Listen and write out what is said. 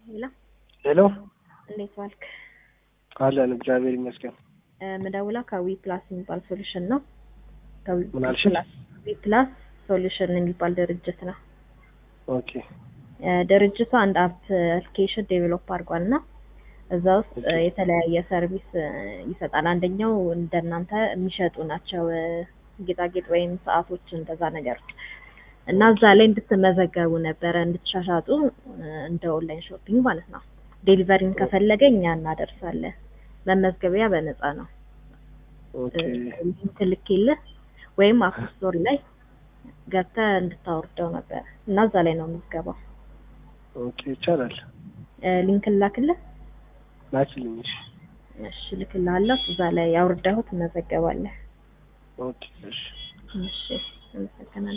ሄሎ ሄሎ እንዴት ዋልክ? አለን እግዚአብሔር ይመስገን። ምደውላ ከዊ ፕላስ የሚባል ሶሉሽን ነው። ከዊ ምን አልሽ? ፕላስ ዊ ፕላስ ሶሉሽን የሚባል ድርጅት ነው። ኦኬ እ ድርጅቱ አንድ አፕ አፕሊኬሽን ዴቨሎፕ አድርጓል እና እዛ ውስጥ እ ኦኬ። የተለያየ ሰርቪስ እ ይሰጣል። አንደኛው እንደናንተ የሚሸጡ ናቸው እ ጌጣጌጥ ወይም ሰዓቶች እንደዛ ነገሮች እና እዛ ላይ እንድትመዘገቡ ነበረ እንድትሻሻጡ እ እንደ ኦንላይን ሾፒንግ ማለት ነው። ዴሊቨሪን ከፈለገ እኛ እናደርሳለን። መመዝገቢያ በነፃ ነው። ኦኬ ሊንክ ልኬልህ ወይም አፕ ስቶር ላይ ገብተህ እንድታወርደው ነበር እና እዛ ላይ ነው የምትገባው። ኦኬ ይቻላል። እ ሊንክ ላክልህ። ላኪልኝ። እሺ እሺ ልክልሃለሁ። እዛ ላይ አውርደኸው ትመዘገባለህ። ኦኬ እሺ እሺ አመሰግናለሁ።